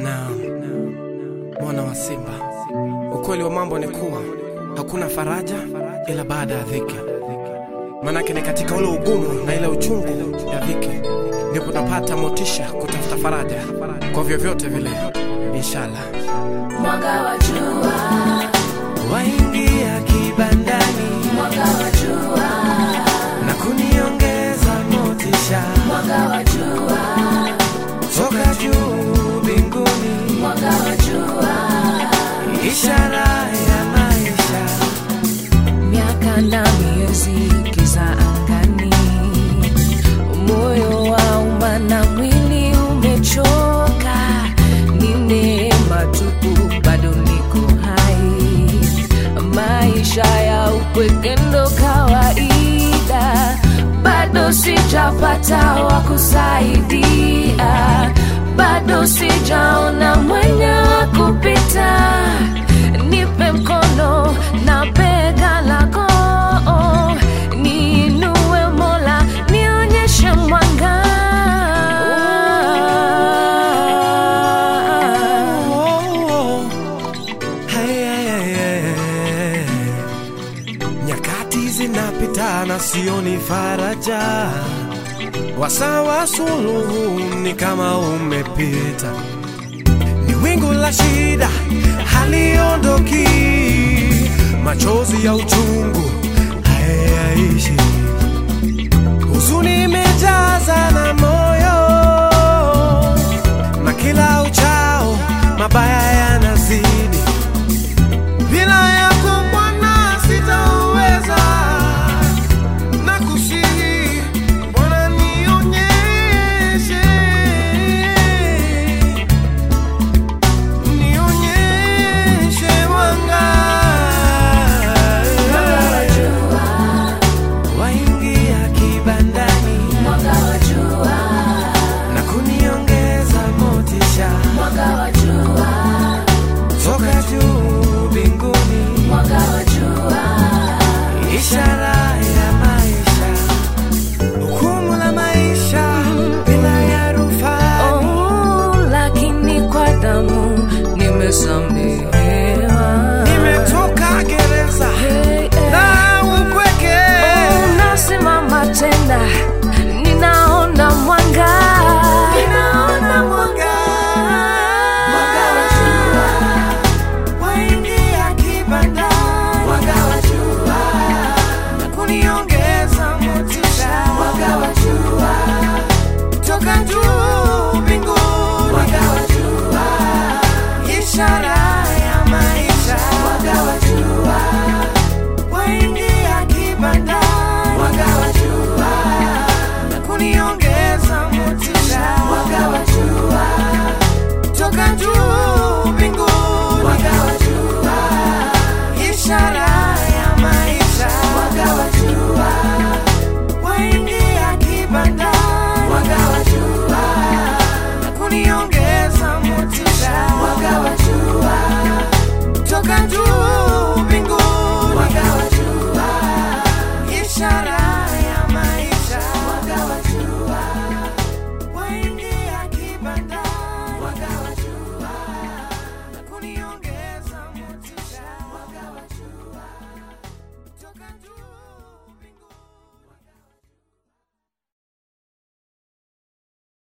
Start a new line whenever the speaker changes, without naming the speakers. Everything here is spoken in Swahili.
na mwana wa Simba. Ukweli wa mambo ni kuwa hakuna faraja ila baada ya dhiki, manake ni katika ule ugumu na ile uchungu ya dhiki ndipo napata motisha kutafuta faraja kwa vyovyote vile, inshallah.
Mwanga wa jua,
Waingia kibandani
mwanga wa jua,
na kuniongeza motisha
mwanga wa jua,
toka juu mbinguni,
mwanga wa jua.
ishara ya maisha.
Miaka na miezi giza angani, moyo wauma na mwili umechoka, ni neema tupu, bado niko hai. Maisha ya upweke ndo kawaida, bado sijapata wa kusaidia, bado sijaona mwenye wa kupita. Nipe mkono na bega lako, niinue Mola, nionyeshe mwanga.
Oh, hey, hey, hey, hey. Nyakati zinapita na sioni faraja, wasawa suluhu ni kama umepita, ni wingu la shida haliondoki, machozi ya uchungu hayaishi, huzuni imejaza na moyo na kila uchao mabaya